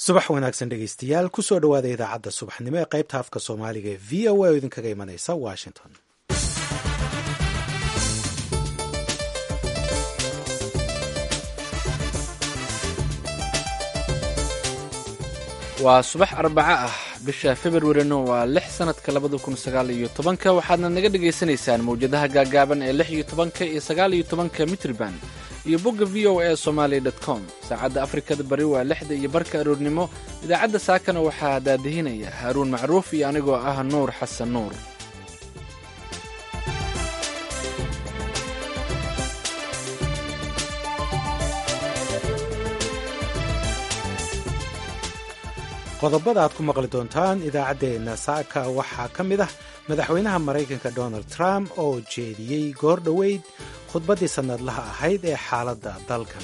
subax wanaagsan dhegeystayaal kusoo dhowaada idaacadda subaxnimo ee qaybta afka soomaaliga ee v o a oo idinkaga imanaysa washington waa subax arbaco ah bisha februarina waa lix sanadka labada kun sagaal iyo tobanka waxaadna naga dhagaysanaysaan mawjadaha gaagaaban ee lix iyo tobanka iyo sagaal iyo tobanka mitriban iyo bogga v o a somalia dot com saacadda afrikada bari waa lixda iyo barka aroornimo idaacadda saakana waxaa daadihinaya haaruun macruuf iyo anigoo ah nuur xasan nuur qodobada aad ku maqli doontaan idaacaddeenna saaka waxaa ka mid ah madaxweynaha maraykanka donald trump oo jeediyey goor dhoweyd khudbaddii sannadlaha ahayd ee xaaladda dalkan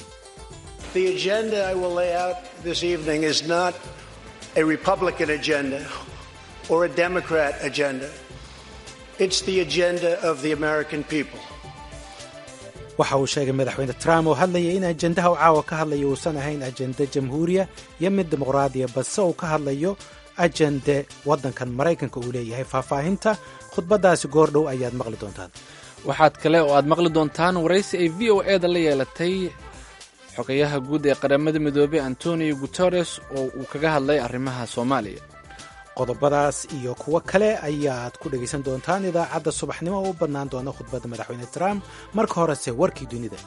waxa uu sheegay madaxweyne trump oo hadlaya in ajendaha u caawa ka hadlaya uusan ahayn ajende jamhuuriya iyo mid dimuqraadiya balse uu ka hadlayo ajende waddankan maraykanka uu leeyahay faahfaahinta khudbaddaasi goor dhow ayaad maqli doontaan waxaad kale oo aad maqli doontaan waraysi ay v o e da la yeelatay xogayaha guud ee qaramada midoobey antonio guteres oo uu kaga hadlay arrimaha soomaaliya qodobadaas iyo kuwo kale ayaad ku dhegaysan doontaan idaacadda subaxnimo oo u bannaan doona khudbadda madaxweyne trump marka horese warkii dunida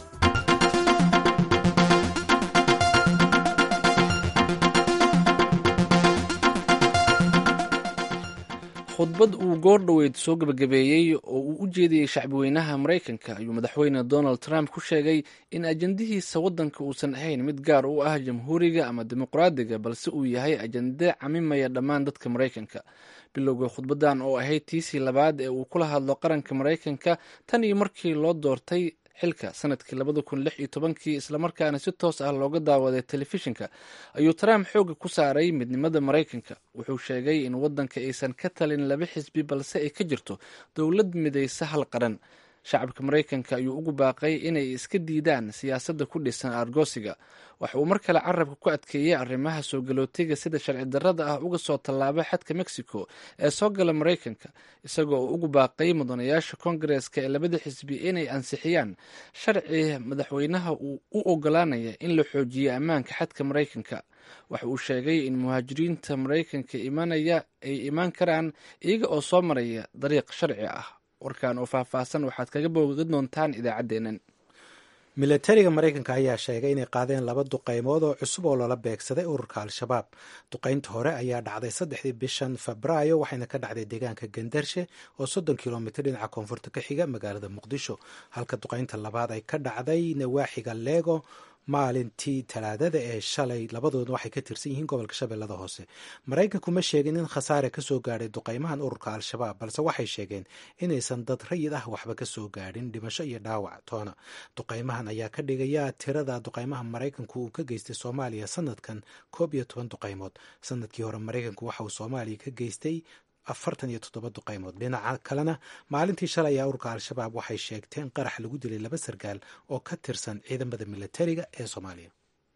khudbad uu goor dhoweyd soo gebagabeeyey oo uu u jeediyey shacbiweynaha maraykanka ayuu madaxweyne donald trump ku sheegay in ajendihiisa waddanka uusan ahayn mid gaar u ah jamhuuriga ama dimuqraadiga balse uu yahay ajende camimaya dhammaan dadka maraykanka bilowga khudbaddan oo ahayd tiisii labaad ee uu kula hadlo qaranka maraykanka tan iyo markii loo doortay xilka sanadkii labada kun lix iyo tobankii islamarkaana si toos ah looga daawaday telefishinka ayuu trump xooga ku saaray midnimada maraykanka wuxuu sheegay in waddanka aysan ka talin laba xisbi balse ay ka jirto dowlad midaysa hal qaran shacabka maraykanka ayuu ugu baaqay inay iska diidaan siyaasadda ku dhisan argosiga waxa uu mar kale carabka ku adkeeyey arrimaha soo galootiga sida sharci darrada ah uga soo tallaaba xadka mexico ee soo gala maraykanka isagoo uu ugu baaqay mudanayaasha kongareska ee labada xisbi inay ansixiyaan sharci madaxweynaha uu u ogolaanaya in la xoojiyo ammaanka xadka maraykanka waxa uu sheegay in muhaajiriinta maraykanka imanaya ay imaan karaan iyaga oo soo maraya dariiq sharci ah warkan oo faahfaahsan waxaad kaga boogan doontaan idaacaddeennan milatariga maraykanka ayaa sheegay inay qaadeen laba duqaymood oo cusub oo lala beegsaday ururka al-shabaab duqaynta hore ayaa dhacday saddexdii bishan febraayo waxayna ka dhacday deegaanka gandarshe oo soddon kilomitr dhinaca koonfurta ka xiga magaalada muqdisho halka duqaynta labaad ay ka dhacday nawaaxiga leego maalintii talaadada ee shalay labadoodna waxay ka tirsan yihiin gobolka shabeellada hoose maraykanku ma sheegin in khasaare ka soo gaadhay duqaymahan ururka al-shabaab balse waxay sheegeen inaysan dad rayid ah waxba ka soo gaadhin dhimasho iyo dhaawac toona duqaymahan ayaa ka dhigaya tirada duqaymaha maraykanku uu ka geystay soomaaliya sanadkan koob iyo toban duqaymood sanadkii hore maraykanku waxa uu soomaaliya ka geystay afartan iyo toddoba duqaymood dhinaca kalena maalintii shalay ayaa ururka al-shabaab waxay sheegteen qarax lagu dilay laba sargaal oo ka tirsan ciidamada milatariga ee soomaaliya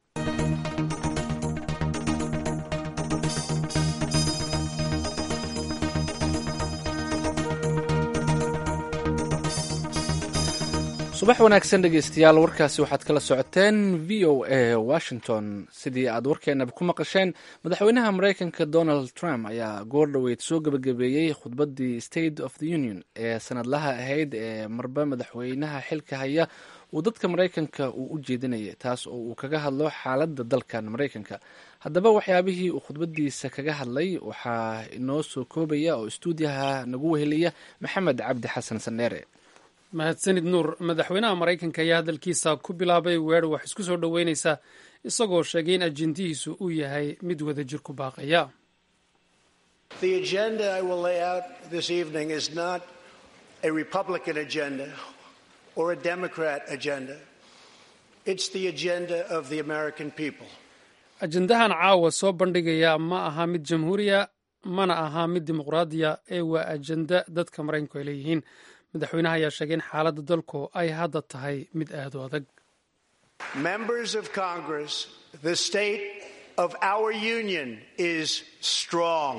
subax wanaagsan dhegeystayaal warkaasi waxaad kala socoteen v o a washington sidii aad warkeenaba ku maqasheen madaxweynaha maraykanka donald trump ayaa goor dhoweyd soo gebagabeeyey khudbaddii state of the union ee sanadlaha ahayd ee marba madaxweynaha xilka haya uu dadka maraykanka uu u jeedinayay taas oo uu kaga hadlo xaaladda dalkan maraykanka haddaba waxyaabihii uu khudbadiisa kaga hadlay waxaa inoo soo koobaya oo istuudiyaha nagu weheliya maxamed cabdi xasan sandheere mahadsanid nuur madaxweynaha maraykanka ayaa hadalkiisa ku bilaabay weedho wax isku soo dhoweynaysa isagoo sheegay in ajendihiisu uu yahay mid wada jir ku baaqaya ajendahan caawa soo bandhigaya ma aha mid jamhuuriya mana aha mid dimuqraadiya ee waa ajenda dadka maraykanku ay leeyihiin madaxweynaha ayaa sheegay in xaaladda dalku ay hadda tahay mid aad u adag Members of Congress, the state of our union is strong.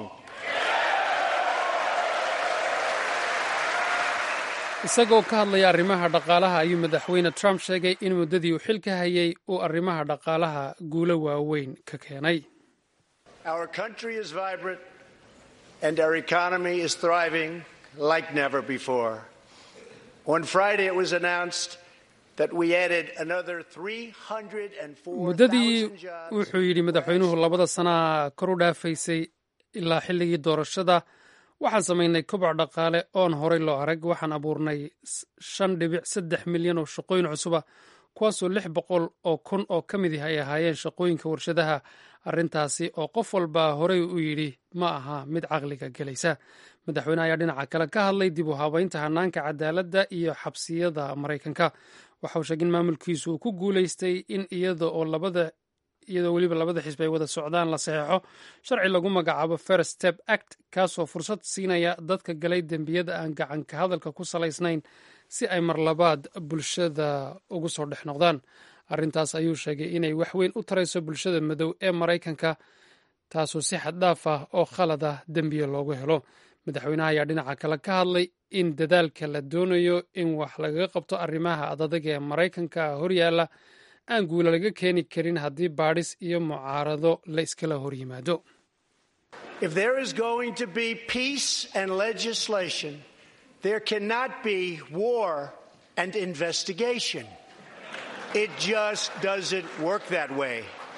isagoo ka hadlaya arrimaha dhaqaalaha ayuu madaxweyne trump sheegay in muddadii uu xilka hayay uu arrimaha dhaqaalaha guulo waaweyn ka keenay Our country is vibrant and our economy is thriving like never before. On Friday, it was announced that we added another 304,000 muddadii jobs. wuxuu yidhi madaxweynuhu labada sanaa kor u dhaafaysay ilaa xilligii doorashada waxaan samaynay koboc dhaqaale oon horay loo arag waxaan abuurnay s- shan dhibic saddex milyan oo shaqooyin cusuba kuwaasoo lix boqol oo kun oo ka mid ah ay ahaayeen shaqooyinka warshadaha arrintaasi oo qof walba horey u yidhi ma aha mid caqliga gelaysa madaxweyne ayaa dhinaca kale ka hadlay dib u habaynta hanaanka cadaaladda iyo xabsiyada maraykanka waxa uu sheegay in maamulkiisu uu ku guulaystay in iyada oo labada iyadoo weliba labada xisbi ay wada socdaan la saxeexo sharci lagu magacaabo first step act kaasoo fursad siinaya dadka galay dembiyada aan gacanka hadalka ku salaysnayn si ay marlabaad bulshada ugu soo dhex noqdaan arrintaas ayuu sheegay inay wax weyn u tarayso bulshada madow ee maraykanka taasoo si xad dhaaf ah oo khalad ah dembiya loogu helo madaxweynaha ayaa dhinaca kale ka hadlay in dadaalka la doonayo in wax lagaga qabto arrimaha adadag ee maraykanka horyaala aan guula laga keeni karin haddii baadhis iyo mucaarado la iskala hor yimaado If there is going to be peace and legislation, there cannot be war and investigation. It just doesn't work that way.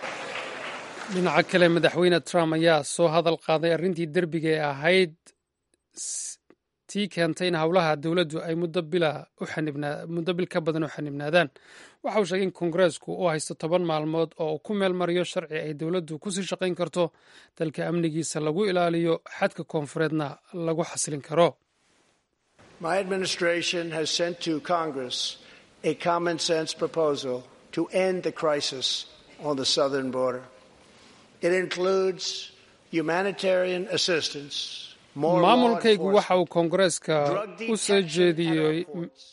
dhinaca kale madaxweyne trump ayaa soo hadal qaaday arrintii derbiga ee ahayd s- tii keentay in howlaha dowladdu ay muddo bila u xanibnaa muddo bil ka badan u xanibnaadaan waxa uu sheegay in kongareesku uu haysto toban maalmood oo uu ku meel mariyo sharci ay dowladdu kusii shaqayn karto dalka amnigiisa lagu ilaaliyo xadka koonfureedna lagu xasilin karo My administration has sent to Congress a common sense proposal to end the crisis on the southern border. It includes humanitarian assistance, more law maamulkaygu waxa enforcement, uu koongareeska drug u soo detection at jeediyey our ports.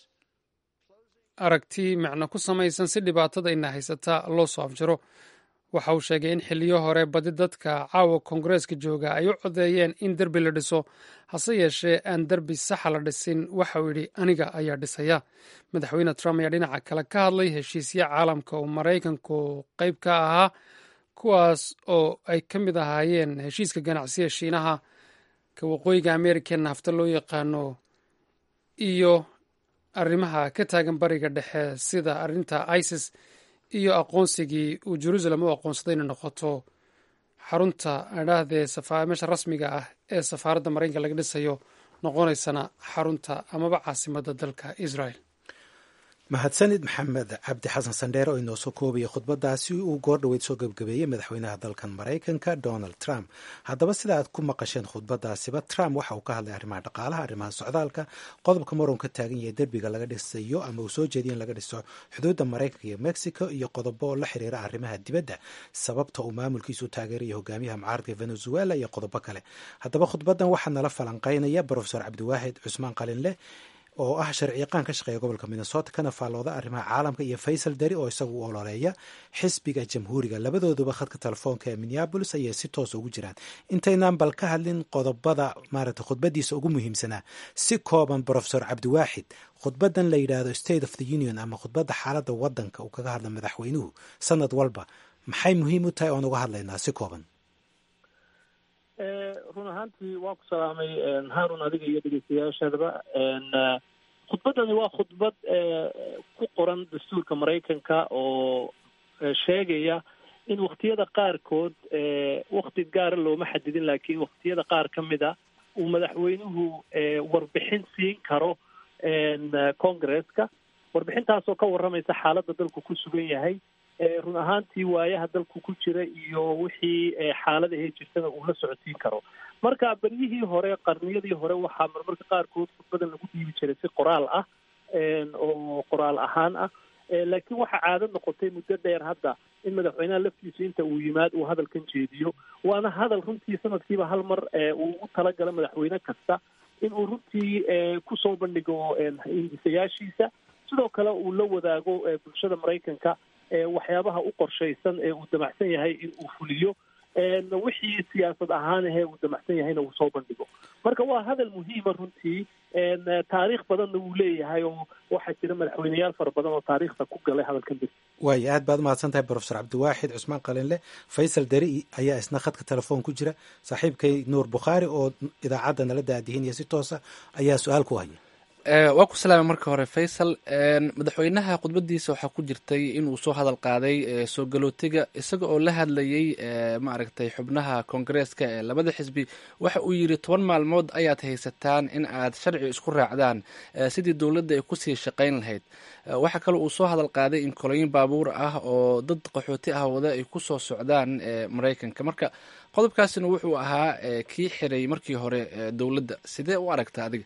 aragti macno ku samaysan si dhibaatada ina haysata loo soo afjaro waxa uu sheegay in xiliyo hore badi dadka caawa koongareeska jooga ay u codeeyeen in derbi la dhiso hase yeeshee aan derbi saxa la dhisin waxa uu yidhi aniga ayaa dhisaya madaxweyne trump ayaa dhinaca kale ka hadlay heshiisya caalamka oo maraykanku qayb ka ahaa kuwaas oo ay ka mid ahaayeen heshiiska ganacsiga shiinaha ka waqooyiga amerika nafta loo yaqaano iyo arrimaha ka taagan bariga dhexe sida arrinta isis iyo aqoonsigii uu jerusalem u aqoonsaday inay noqoto xarunta adhaahdee meesha rasmiga ah ee safaaradda maraykanka laga dhisayo noqonaysana xarunta amaba caasimadda dalka israel mahadsanid maxamed cabdi xasan sandheere oo inoo soo koobaya khudbadaasi uu goor dhoweyd soo gebgabeeyey madaxweynaha dalkan maraykanka donald trump haddaba sida aad ku maqasheen khudbadaasiba trump waxa uu ka hadlay arrimaha dhaqaalaha arrimaha socdaalka qodobka maroon ka taagan yahay derbiga laga dhisayo ama uu soo jeediya in laga dhiso xuduudda maraykanka iyo mexico iyo qodobo la xiriira arrimaha dibadda sababta uu maamulkiisu u taageeraya hogaamiyaha mucaaradka venezuela iyo qodobo kale haddaba khudbadan waxaa nala falanqeynaya brofesor cabdiwaahid cusmaan qalinleh oo ah sharciyaqaan ka shaqeeya gobolka minnesota kana faallooda arrimaha caalamka iyo faysal dari oo isagu u ololeeya xisbiga jamhuuriga labadooduba khadka telefoonka ee minneabolis ayay si toosa ugu jiraan intaynaan bal ka hadlin qodobada maaragta khudbadiisa ugu muhiimsanaa si kooban brofesor cabdiwaaxid khudbadan la yidhaahdo state of the union ama khudbadda xaaladda wadanka uu kaga hadla madaxweynuhu sanad walba maxay muhiim u tahay oon uga hadlaynaa si kooban run ahaantii waa ku salaamay haarun adiga iyo dhegeystayaashaadaba khudbaddani waa khudbad ku qoran dastuurka maraykanka oo sheegaya in waktiyada qaarkood wakti gaara looma xadidin laakiin waktiyada qaar ka mid a uu madaxweynuhu warbixin siin karo congresska warbixintaasoo ka warramaysa xaaladda dalku ku sugan yahay run ahaantii waayaha dalku ku jira iyo wixii xaaladahay jirtana uu la socodsiin karo marka beryihii hore qarniyadii hore waxaa marmarka qaarkood khudbadan lagu dhiibi jiray si qoraal ah oo qoraal ahaan ah laakiin waxaa caado noqotay muddo dheer hadda in madaxweynaha laftiisa inta uu yimaad uu hadalkan jeediyo waana hadal runtii sanadkiiba hal mar uu u talagalo madaxweyne kasta in uu runtii kusoo bandhigo hindisayaashiisa sidoo kale uu la wadaago bulshada maraykanka waxyaabaha u qorshaysan ee uu damacsan yahay in uu fuliyo wixii siyaasad ahaan ahee uu damacsan yahayna uu soo bandhigo marka waa hadal muhiima runtii taariikh badanna wuu leeyahay oo waxaa jira madaxweyneyaal fara badan oo taariikhda ku galay hadalkan bir waaya aad baad umahadsan tahay profesor cabdiwaaxid cusmaan qalinle faysal deri ayaa isna khadka telefoon ku jira saaxiibkay nuur bukhaari oo idaacadda nala daadihinaya si toosa ayaa su-aal ku haya waa ku salaamay marka hore faysal madaxweynaha khudbadiisa waxaa ku jirtay inuu soo hadal qaaday soo galootiga isaga oo la hadlayay maaragtay xubnaha koongareeska ee labada xisbi waxa uu yidhi toban maalmood ayaad haysataan in aad sharci isku raacdaan sidii dowladda ay kusii shaqayn lahayd waxaa kaloo uu soo hadal qaaday in kolooyin baabuur ah oo dad qaxooti ah wada ay ku soo socdaan maraykanka marka qodobkaasina wuxuu ahaa kii xiray markii hore dowladda sidee u aragta adiga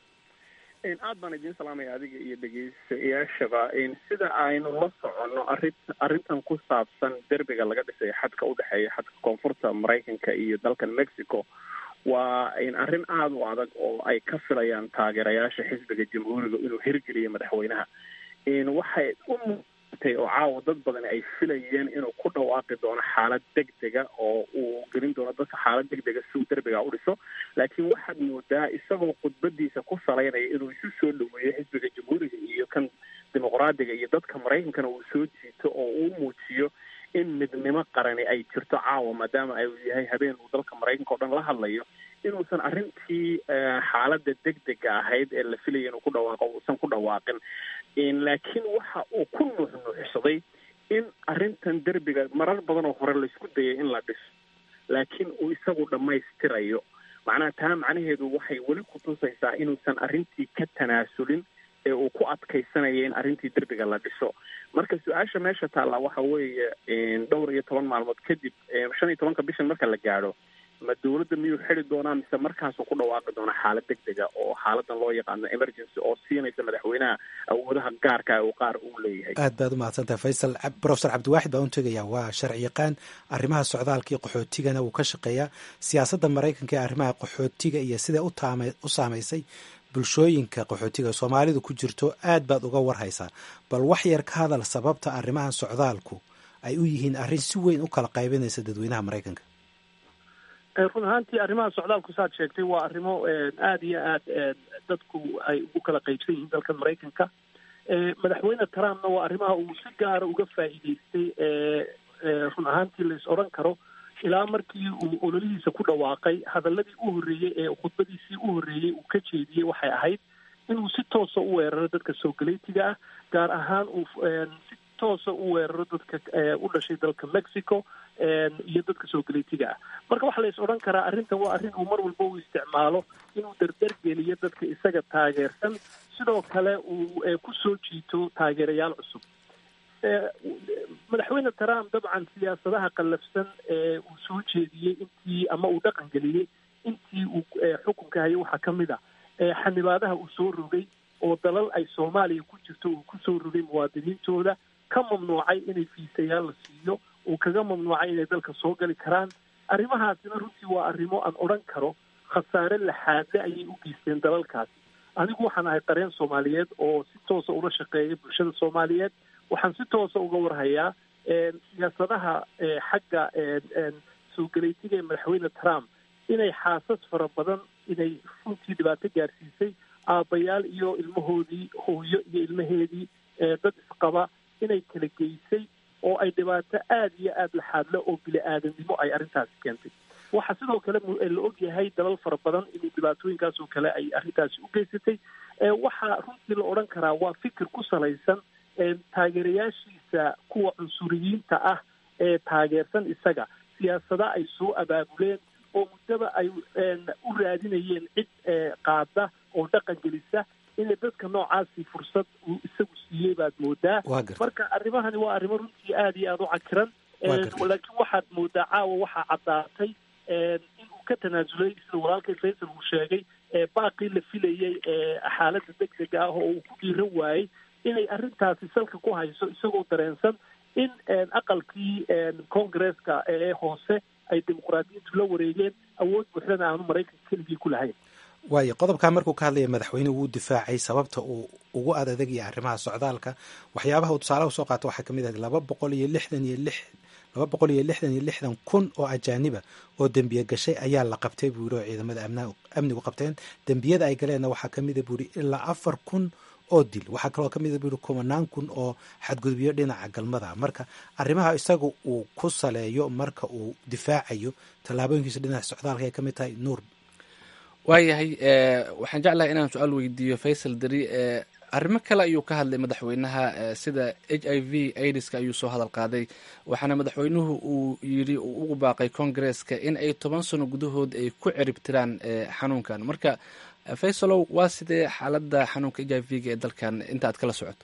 aad baan idiin salaamaya adiga iyo dhegeystayaashaba sida aynu la soconno arrin arrintan ku saabsan derbiga laga dhisay xadka udhexeeya xadka koonfurta maraykanka iyo dalkan mexico waa arrin aada u adag oo ay ka filayaan taageerayaasha xisbiga jamhuuriga inuu hirgeliyo madaxweynaha waxay u muuqatay oo caawa dad badan ay filayeen inuu ku dhawaaqi doono xaalad degdega oo uu gelin doono dadka xaalad degdega si uu derbiga u dhiso laakiin waxaad moodaa isagoo khudbadiisa ku salaynaya inuu isu soo dhaweeyo xisbiga jamhuuriga iyo kan dimuqraadiga iyo dadka maraykankana uu soo jiito oo uu muujiyo in midnimo qarani ay jirto caawa maadaama ay yahay habeen uu dalka maraykanka o dhan la hadlayo inuusan arrintii xaaladda degdega ahayd ee la filaya inuu ku dhawaaqo uusan ku dhawaaqin laakiin waxa uu ku nuuxnuuxsaday in arrintan derbiga marar badan oo hore laysku dayay in la dhiso laakiin uu isagu dhammaystirayo macnaha taa macnaheedu waxay weli ku tusaysaa inuusan arrintii ka tanaasulin ee uu ku adkaysanaya in arrintii derbiga la dhiso marka su-aasha meesha taallaa waxa weeye dhowr iyo toban maalmood kadib shan iyo tobanka bishan marka la gaadho ma dawladda miyuu xidi doonaa mise markaasuu ku dhawaaqi doonaa xaalad degdega oo xaaladan loo yaqaano emergency oo siinaysa madaxweynaha awoodaha gaarka uu qaar uu leeyahay aad baad umahadsantahay faysal profesor cabdiwaaxid baan u tegayaa waa sharci yaqaan arrimaha socdaalka iyo qaxootigana wuu ka shaqeeyaa siyaasadda maraykanka ee arrimaha qaxootiga iyo siday utaam u saamaysay bulshooyinka qaxootiga soomaalidu ku jirto aad baad uga warhaysaa bal wax yar ka hadal sababta arrimaha socdaalku ay u yihiin arrin si weyn u kala qaybinaysa dadweynaha maraykanka run ahaantii arrimaha socdaalku saad sheegtay waa arrimo aada iyo aad dadku ay ugu kala qaybsan yihiin dalkan maraykanka madaxweyne trumpna waa arrimaha uu si gaara uga faa'iideystay run ahaantii lais odhan karo ilaa markii uu ololihiisa ku dhawaaqay hadaladii u horreeyey ee khudbadiisii u horreeyey uu ka jeediyey waxay ahayd inuu si toosa u weeraro dadka soogaleetiga ah gaar ahaan uu si toosa u weeraro dadka u dhashay dalka mexico iyo dadka soogaleetiga ah marka waxaa la is odhan karaa arrintan waa arrin uu mar walba u isticmaalo inuu dardar geliyo dadka isaga taageersan sidoo kale uu ku soo jiito taageerayaal cusub madaxweyne trump dabcan siyaasadaha qallafsan ee uu soo jeediyey intii ama uu dhaqan geliyey intii uu xukunka hayay waxaa ka mid a xanibaadaha uu soo rogay oo dalal ay soomaaliya ku jirto uu ku soo rogay muwaadiniintooda ka mamnuucay inay fiisayaal la siiyo uu kaga mamnuucay inay dalka soo gali karaan arrimahaasina runtii waa arrimo aan odhan karo khasaare laxaadle ayay u geysteen dalalkaasi anigu waxaan ahay qareen soomaaliyeed oo si toosa ula shaqeeya bulshada soomaaliyeed waxaan si toosa uga warhayaa siyaasadaha xagga soo galeytiga ee madaxweyne trump inay xaasas fara badan inay runtii dhibaato gaarsiisay aabbayaal iyo ilmahoodii hooyo iyo ilmaheedii dad isqaba inay kala geysay oo ay dhibaato aada iyo aada laxaadle oo bili-aadamnimo ay arrintaasi keentay waxaa sidoo kale la ogyahay dalal fara badan inuu dhibaatooyinkaas oo kale ay arrintaasi u geysatay waxaa runtii la odhan karaa waa fikir ku salaysan taageerayaashiisa kuwa cunsuriyiinta ah ee taageersan isaga siyaasada ay soo abaabuleen oo muddaba ay u raadinayeen cid qaada oo dhaqan gelisa inay dadka noocaasi fursad uu isagu siiyey baad moodaa marka arrimahani waa arrimo runtii aada iyo aada u cakiran laakiin waxaad moodaa caawa waxaa caddaatay inuu ka tanaasulay sida walaalkay faysal uu sheegay baaqii la filayey xaaladda degdega ah oo uu ku dhiiran waayey inay arrintaasi salka ku hayso isagoo dareensan in aqalkii congresska ee hoose ay dimuqraadiyiintu la wareegeen awood buuxdana aanu maraykanka keligii ku lahayn waayo qodobkaa markuu ka hadlaya madaxweyne wuu difaacay sababta uu ugu adadegaya arrimaha socdaalka waxyaabaha uu tusaalaha usoo qaato waxaa kamid ah laba boqol iyo lixdan iyo lix laba boqol iyo lixdan iyo lixdan kun oo ajaaniba oo dembiye gashay ayaa la qabtay buu yidhi oo ciidamada amnigu qabteen dembiyada ay galeenna waxaa kamida buu yidhi ilaa afar kun oo dil waxaa kaloo kamida buu yidhi kumanaan kun oo xadgudubyo dhinaca galmada marka arrimaha isaga uu ku saleeyo marka uu difaacayo tallaabooyinkiisa dhinaca socdaalka ay kamid tahay nuur waayahay waxaan jeclahay inaan su-aal weydiiyo faysal deri arrimo kale ayuu ka hadlay madaxweynaha sida h i v aidiska ayuu soo hadal qaaday waxaana madaxweynuhu uu yidhi uu ugu baaqay congaresska in ay toban sano gudahood ay ku cirib tiraan xanuunkan marka faysalow waa sidee xaaladda xanuunka h i v-ga ee dalkan inta aad kala socoto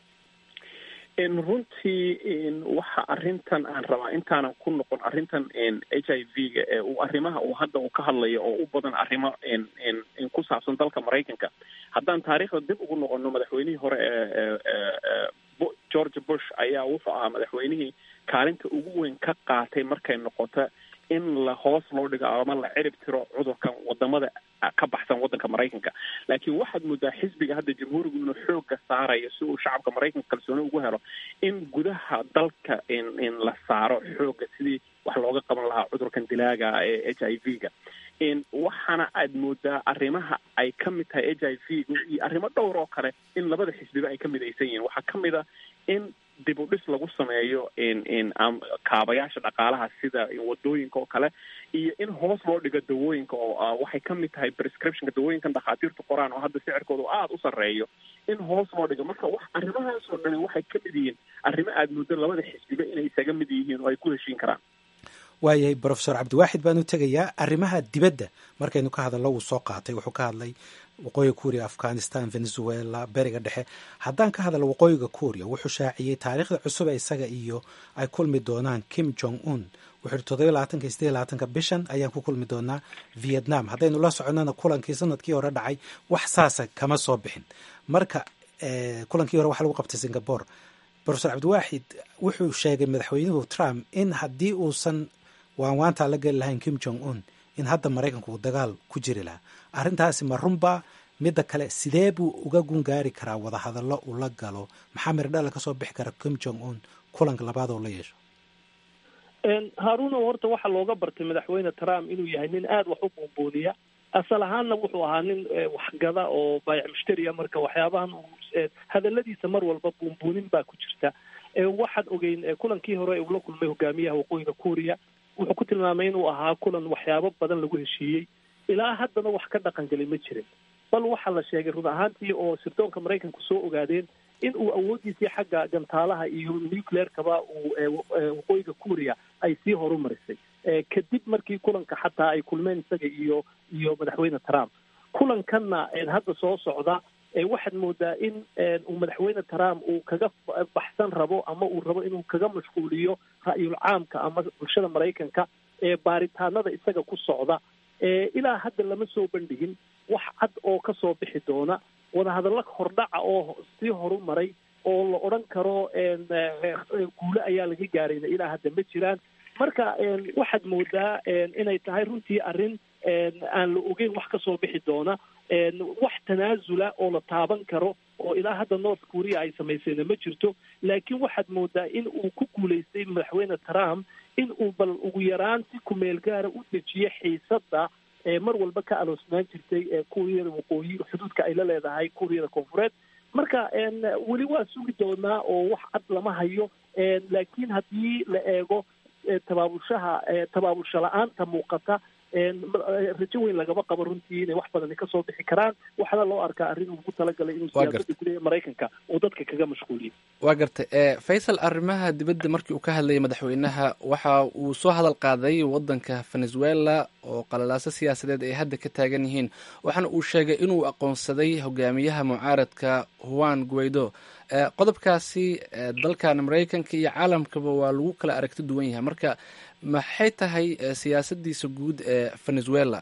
runtii waxa arrintan aan rabaa intaanan ku noqon arrintan h i v-ga ee uu arrimaha uu hadda uu ka hadlayo oo u badan arrimo ku saabsan dalka maraykanka haddaan taariikhda dib ugu noqono madaxweynihii hore ee george bush ayaa wuxuu ahaa madaxweynihii kaalinta ugu weyn ka qaatay markay noqoto in la hoos loo dhigo ama la cirib tiro cudurkan wadamada ka baxsan wadanka maraykanka laakiin waxaad moodaa xisbiga hadda jamhuurigu inuu xooga saarayo si uu shacabka maraykanka kalsooni ugu helo in gudaha dalka in la saaro xooga sidii wax looga qaban lahaa cudurkan dilaaga ee h i v-ga waxaana aad moodaa arrimaha ay ka mid tahay h i v-gu iyo arrimo dhowr oo kale in labada xisbiba ay ka midaysan yihiin waxaa ka mid a in dib u dhis lagu sameeyo kaabayaasha dhaqaalaha sida wadooyinka oo kale iyo in hoos loo dhigo dawooyinka oo waxay ka mid tahay prescriptionka dawooyinkan dhakhaatiirtu qoraan oo hadda sicirkooda aada u sarreeyo in hoos loo dhigo marka wax arrimahaas oo dhani waxay ka mid yihiin arrimo aada muddo labada xisbiba inay isaga mid yihiin oo ay ku heshiin karaan waayahay brofesor cabdiwaaxid baan u tegayaa arrimaha dibadda markaynu ka hadallo wuu soo qaatay wuxuu ka hadlay waqooyiga kuuriya afghanistan venezuela beriga dhexe haddaan ka hadalno waqooyiga kuuriya wuxuu shaaciyey taariikhda cusub ee isaga iyo ay kulmi doonaan kim jong un wuxuu ihi todoba labaatanka iyo sideed labaatanka bishan ayaan ku kulmi doonaa vietnam haddaynu la soconnana kulankii sanadkii hore dhacay wax saasa kama soo bixin marka kulankii hore waxa lagu qabtay singapore brofesor cabdiwaaxid wuxuu sheegay madaxweynuhu trump in haddii uusan waan waantaa la geli lahayn kim jong un in hadda maraykanku uu dagaal ku jiri lahaa arrintaasi ma runbaa midda kale sidee buu uga gungaari karaa wadahadallo uu la galo maxaa mirdhala ka soo bixi kara kim jong un kulanka labaad oo la yeesho haaruuno horta waxaa looga bartay madaxweyne trump inuu yahay nin aada wax u buunbuuniya asal ahaanna wuxuu ahaa nin waxgada oo baayac mushtariya marka waxyaabahan hadaladiisa mar walba buunbuunin baa ku jirta waxaad ogeyn kulankii hore uu la kulmay hogaamiyaha waqooyiga kuuriya wuxuu ku tilmaamay inuu ahaa kulan waxyaabo badan lagu heshiiyey ilaa haddana wax ka dhaqan gelay ma jirin bal waxaa la sheegay run ahaantii oo sirdoonka maraykanku soo ogaadeen in uu awooddiisii xagga gantaalaha iyo nucleerkaba uu waqooyiga kuuriya ay sii horumarisay kadib markii kulanka xataa ay kulmeen isaga iyo iyo madaxweyne trump kulankanna hadda soo socda waxaad moodaa in uu madaxweyne trump uu kaga baxsan rabo ama uu rabo inuu kaga mashquuliyo ra'yul caamka ama bulshada maraykanka ee baaritaanada isaga ku socda ilaa hadda lama soo bandhigin wax cad oo ka soo bixi doona wadahadallo hordhaca oo sii horumaray oo la odhan karo guule ayaa laga gaarayna ilaa hadda ma jiraan marka waxaad moodaa inay tahay runtii arrin aan la ogeyn wax ka soo bixi doona wax tanaasula oo la taaban karo oo ilaa hadda north korea ay samaysayna ma jirto laakiin waxaad moodaa in uu ku guulaystay madaxweyne trump in uu bal ugu yaraan si kumeel gaara u dejiyo xiisadda mar walba ka aloosnaan jirtay kuuriyada waqooyi xuduudka ay la leedahay kuuriyada koonfureed marka weli waa sugi doonaa oo wax cad lama hayo laakiin haddii la eego tabaabulshaha tabaabulsha la-aanta muuqata rajo weyn lagama qabo runtii inay wax badani kasoo bixi karaan waxaana loo arkaa arrin uu ugu talagalay inuu siyaasada gudaha maraykanka uu dadka kaga mashquuliyo waa gartay faysal arrimaha dibadda markii uu ka hadlayay madaxweynaha waxa uu soo hadal qaaday wadanka venezuela oo qalalaaso siyaasadeed ay hadda ka taagan yihiin waxaana uu sheegay inuu aqoonsaday hogaamiyaha mucaaradka juan guaido qodobkaasi dalkan maraykanka iyo caalamkaba waa lagu kala aragti duwan yahay marka maxay tahay siyaasadiisa guud ee venezuela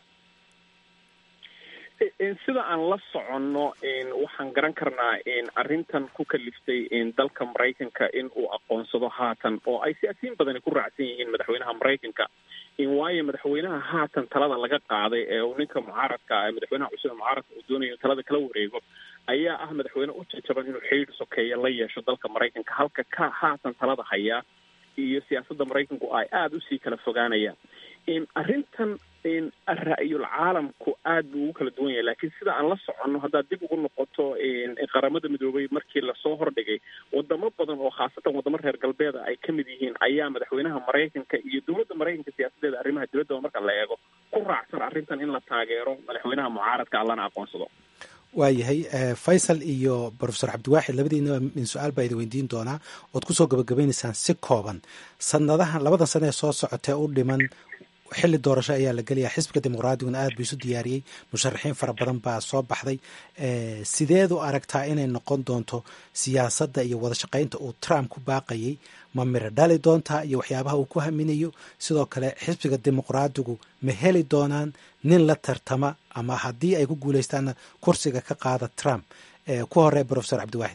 sida aan la soconno waxaan garan karnaa arrintan ku kaliftay dalka maraykanka in uu aqoonsado haatan oo ay siyaasiyiin badani ku raacsan yihiin madaxweynaha maraykanka waayo madaxweynaha haatan talada laga qaaday ee uu ninka mucaaradka madaxweynaha cusub ee mucaaradka uu doonayo talada kala wareego ayaa ah madaxweyne u jajaban inuu xidhiidh sokeeya la yeesho dalka maraykanka halka ka haatan talada hayaa iyo siyaasadda maraykanku ay aada usii kala fogaanayaan arrintan ra-yul caalamku aad buu ugu kala duwan yahay laakiin sida aan la soconno haddaad dib ugu noqoto qaramada midoobay markii lasoo hordhigay wadamo badan oo khaasatan wadamo reer galbeeda ay ka mid yihiin ayaa madaxweynaha maraykanka iyo dowladda maraykanka siyaasadeeda arrimaha dibadda marka la eego ku raacsan arrintan in la taageero madaxweynaha mucaaradka allana aqoonsado waayahay faysal iyo profesor cabdiwaaxid labadiina min su-aal baa idin weydiin doonaa ood kusoo gabagabaynaysaan si kooban sanadahan labadan sana ee soo socotee u dhiman xilli doorasho ayaa la gelayaa xisbiga dimuqraadiyuna aad buu isu diyaariyey musharaxiin fara badan baa soo baxday sideed u aragtaa inay noqon doonto siyaasadda iyo wada shaqaynta uu trump ku baaqayay ma miro dhali doontaa iyo waxyaabaha uu ku haminayo sidoo kale xisbiga dimuqraadigu ma heli doonaan nin la tartama ama haddii ay ku guuleystaanna kursiga ka qaada trump ku horey profesor cabdiwaaxid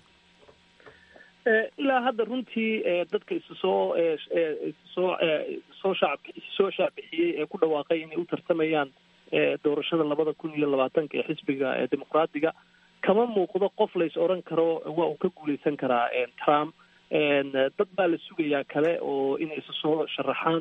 ilaa hadda runtii dadka isu soo soo soo shacab soo shaacbixiyey ee ku dhawaaqay inay u tartamayaan doorashada labada kun iyo labaatanka ee xisbiga dimuqraadiga kama muuqdo qof lays odhan karo waa uu ka guuleysan karaa trump dad baa la sugayaa kale oo inay isu soo sharaxaan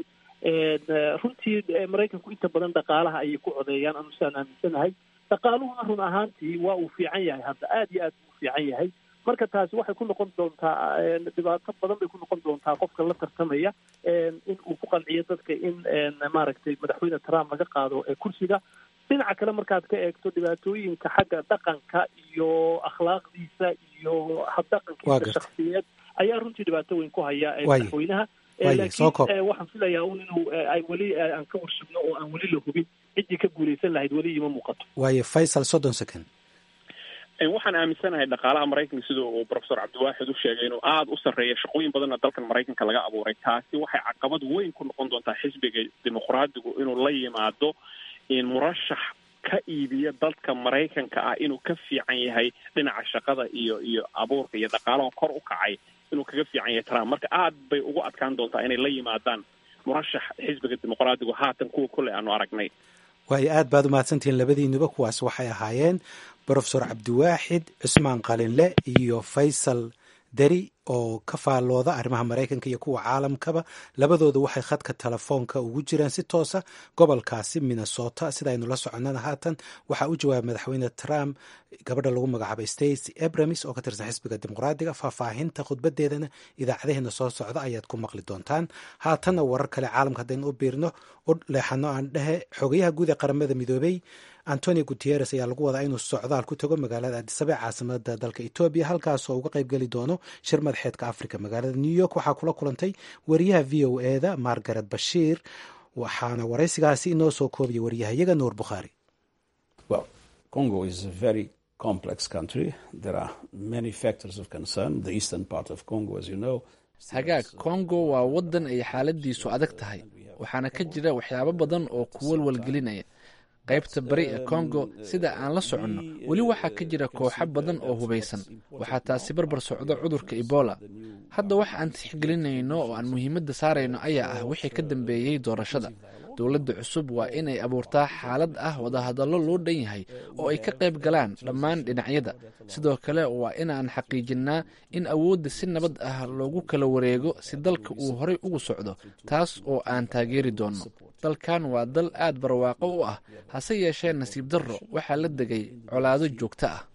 runtii maraykanku inta badan dhaqaalaha ayay ku codeeyaan anu sidaan aaminsanahay dhaqaaluhuna run ahaantii waa uu fiican yahay hadda aada iyo aad buu u fiican yahay marka taasi waxay ku noqon doontaa dhibaato badan bay ku noqon doontaa qofka la tartamaya in uu ku qanciyo dadka in maaragtay madaxweyne trump laga qaado kursiga dhinaca kale markaad ka eegto dhibaatooyinka xagga dhaqanka iyo akhlaaqdiisa iyo habdhaqankiisa shaksiyeed ayaa runtii dhibaato weyn ku haya madaxweynaha laakiin waxaan filayaa un inuu ay weli aan ka warsugno oo aan weli la hubin ciddii ka guuleysan lahayd weli ima muuqato waayo faysal soddon second waxaan aaminsanahay dhaqaalaha maraykanka sida uu profesor cabdiwaaxid u sheegay inuu aada u sarreeya shaqooyin badanna dalkan maraykanka laga abuuray taasi waxay caqabad weyn ku noqon doontaa xisbiga dimuqraadigu inuu la yimaado in murashax ka iibiya dalka maraykanka ah inuu ka fiican yahay dhinaca shaqada iyo iyo abuurka iyo dhaqaalaha kor u kacay inuu kaga fiican yahay trump marka aad bay ugu adkaan doontaa inay la yimaadaan murashax xisbiga dimuqraadigu haatan kuwa kolley aanu aragnay waayo aad baad umahadsantihiin labadiinuba kuwaas waxay ahaayeen brofesor cabdiwaaxid cusmaan qalinle iyo faysal deri oo ka faallooda arrimaha maraykanka iyo kuwa caalamkaba labadooda waxay khadka telefoonka ugu jiraan si toosa gobolkaasi minnesota sida aynu la soconnana haatan waxaa u jawaabay madaxweyne trump gabadha lagu magacaabay stacy abramis oo ka tirsan xisbiga dimuqraadiga faahfaahinta khudbadeedana idaacadaheena soo socda ayaad ku maqli doontaan haatanna warar kale caalamka haddaynu u biirno u leexano aan dhehe xogayaha guud ee qaramada midoobey antonio guteres ayaa lagu wadaa inuu socdaal ku tago magaalada adisabe caasimada dalka etoobiya halkaasoo uga qayb geli doono shir madaxeedka africa magaalada new york waxaa kula kulantay wariyaha v o eda margaret bashiir waxaana waraysigaasi inoo soo koobaya wariyahayaga nuur bukhaari hagaag congo waa waddan ay xaaladiisu adag tahay waxaana ka jira waxyaabo badan oo ku walwalgelinaya qaybta bari ee kongo sida aan la soconno weli waxaa ka jira kooxo badan oo hubaysan waxaa taasi barbar socdo cudurka ebola hadda waxa aan tixgelinayno oo aan muhiimadda saarayno ayaa ah wixii ka dambeeyey doorashada dowladda cusub waa inay abuurtaa xaalad ah wadahadallo loo dhan yahay oo ay ka qayb galaan dhammaan dhinacyada sidoo kale waa inaan xaqiijinnaa in awoodda si nabad ah loogu kala wareego si dalka uu horay ugu socdo taas oo aan taageeri doonno dalkan waa dal aad barwaaqo u ah hase yeeshee nasiib darro waxaa la degay colaado joogto ah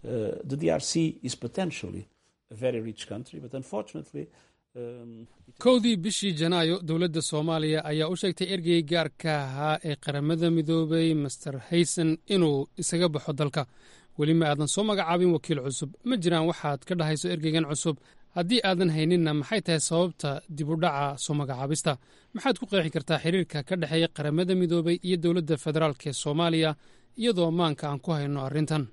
kowdii bishii janaayo dowladda soomaaliya ayaa u sheegtay ergey gaarka ahaa ee qaramada midoobay master hayson inuu isaga baxo dalka weli ma aadan soo magacaabin wakiil cusub ma jiraan waxaad ka dhahayso ergeygan cusub haddii aadan hayninna maxay tahay sababta dib u dhaca soo magacaabista maxaad ku qeexi kartaa xiriirka ka dhexeeya qaramada midoobay iyo dowladda federaalk ee soomaaliya iyadoo maanka aan ku hayno arrintan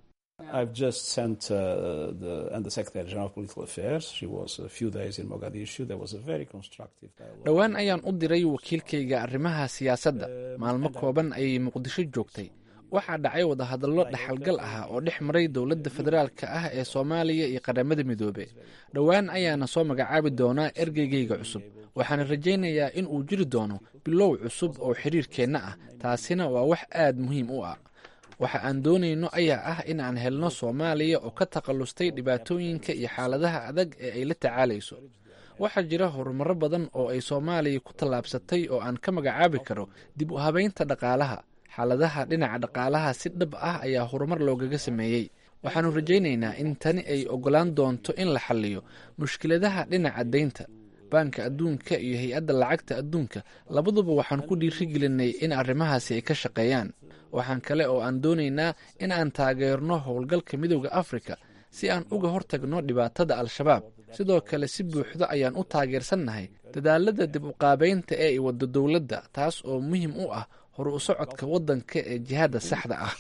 dhowaan ayaan u diray wakiilkayga arrimaha siyaasadda maalmo kooban ayay muqdisho joogtay waxaa dhacay wadahadallo dhaxalgal ah oo dhex maray dowladda federaalka ah ee soomaaliya iyo qaramada midoobe dhowaan ayaana soo magacaabi doonaa ergeygayga cusub waxaana rajaynayaa in uu jiri doono bilow cusub oo xiriirkeenna ah taasina waa wax aad muhiim u ah waxa aan doonayno ayaa ah in aan helno soomaaliya oo ka takallustay dhibaatooyinka iyo xaaladaha adag ee ay la tacaalayso waxaa jira horumaro badan oo ay soomaaliya ku tallaabsatay oo aan ka magacaabi karo dib u habaynta dhaqaalaha xaaladaha dhinaca dhaqaalaha si dhab ah ayaa horumar loogaga sameeyey waxaannu rajaynaynaa in tani ay oggolaan doonto in la xalliyo mushkiladaha dhinaca deynta baanka adduunka iyo hay-adda lacagta adduunka labaduba waxaan ku dhiirigelinay in arrimahaasi ay ka shaqeeyaan waxaan kale oo aan doonaynaa in aan taageerno howlgalka midowda afrika si aan uga hortagno dhibaatada al-shabaab sidoo kale si buuxda ayaan u taageersannahay dadaalada dib u qaabaynta ee ay waddo dowladda taas oo muhiim u ah hor u socodka waddanka ee jihaadda saxda ah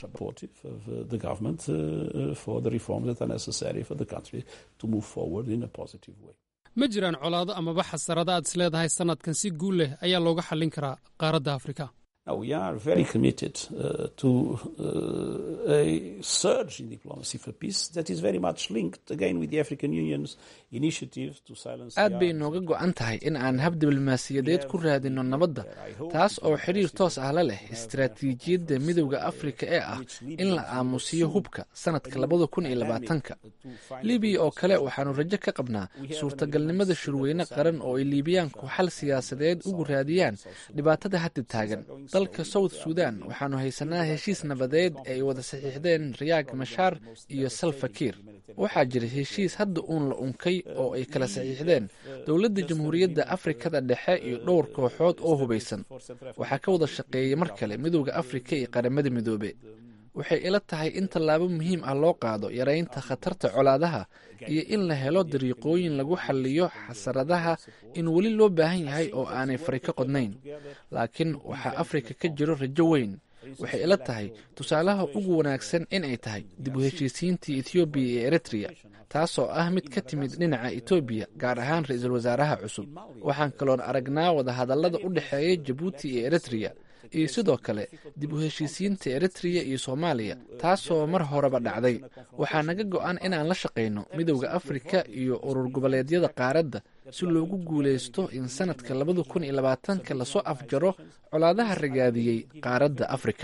ma jiraan colaado amaba xasarada aad is leedahay sanadkan si guul leh ayaa looga xallin karaa qaaradda afrika we are very committed uh, to uh, a surge in diplomacy for peace that is very much linked again with the African Union's initiative to silence aad bay nooga go-an tahay in aan hab diblomaasiyadeed ku raadino nabadda taas oo xiriir toos ah la leh istaraatiijiyadda midowda afrika ee ah in la aamusiyo hubka sanadka labada kun iyo labaatanka libiya oo kale waxaanu rajo ka qabnaa suurtagalnimada shirweyne qaran oo ay liibiyaanku xal siyaasadeed ugu raadiyaan dhibaatada hadda taagan dalka south sudan waxaanu haysanaa heshiis nabadeed ee ay wada saxiixdeen rayaag mashaar iyo salfakiir waxaa jira heshiis hadda uun la unkay oo ay kala saxiixdeen dowladda jamhuuriyadda afrikada dhexe iyo dhowr kooxood oo hubaysan waxaa ka wada shaqeeyay mar kale midowda afrika iyo qaramada midoobe waxay ila tahay in tallaabo muhiim ah loo qaado yaraynta khatarta colaadaha iyo in la helo dariiqooyin lagu xalliyo xasaradaha in weli loo baahan yahay oo aanay fari ka qodnayn laakiin waxaa afrika ka jiro rajo weyn waxay ila tahay tusaalaha ugu wanaagsan in ay tahay dib u heshiisiintii ethoobiya iyo eritreya taasoo ah mid ka timid dhinaca etoobiya gaar ahaan ra-iisul wasaaraha cusub waxaan kaloon aragnaa wadahadallada u dhexeeya jabuuti iyo eritreya iyo sidoo kale dib u heshiisiinta eritreya iyo soomaaliya taasoo mar horeba dhacday waxaa naga go-an inaan la shaqayno midowda afrika iyo urur goboleedyada qaaradda si loogu guulaysto in sanadka labada kun iyo labaatanka lasoo afjaro colaadaha ragaadiyey qaaradda afrika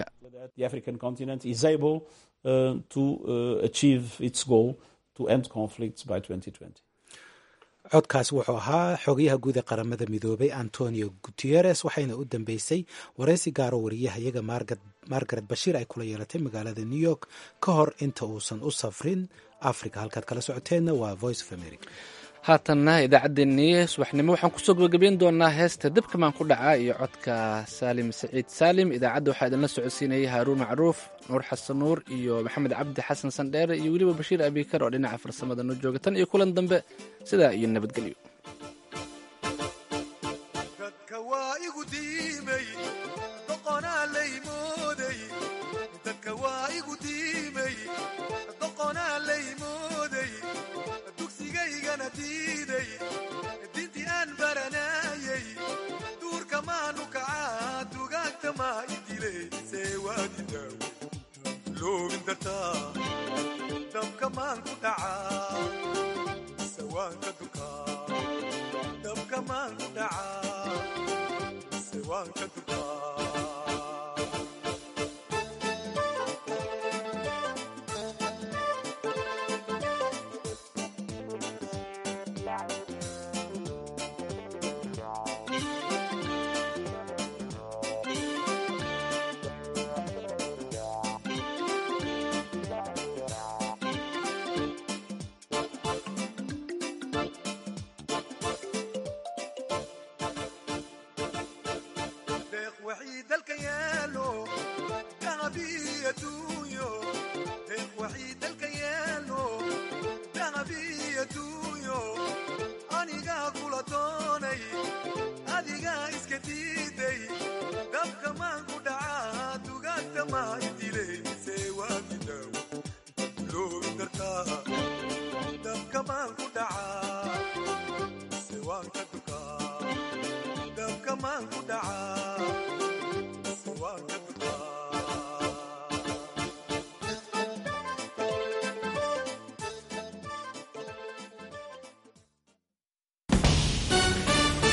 codkaas wuxuu ahaa xogayaha guud ee qaramada midoobay antonio guteres waxayna u dambeysay waraysi gaaro wariyahayaga margaret bashiir ay kula yeelatay magaalada new york ka hor inta uusan u safrin africa halkaad kala socoteenna waa voice of america haatanna idaacaddeenii subaxnimo waxaan kusoo gabagabeyn doonaa heesta dabkamaan ku dhacaa iyo codka saalim saciid saalim idaacadda waxaa idinla socodsiinayay haaruun macruuf nuur xasan nuur iyo maxamed cabdi xasan sandheere iyo weliba bashiir abikar oo dhinaca farsamada noo jooga tan iyo kulan dambe sidaa iyo nabadgelyo dinti aan baranayay duurka maanu kacaa dugaagta maa idile seewaadidaw loogin dartaa dabka maan ku dhacaa sawaanka dukaa dabka maan ku dhacaa sawaanka dukaa dabka maan ku dhacaa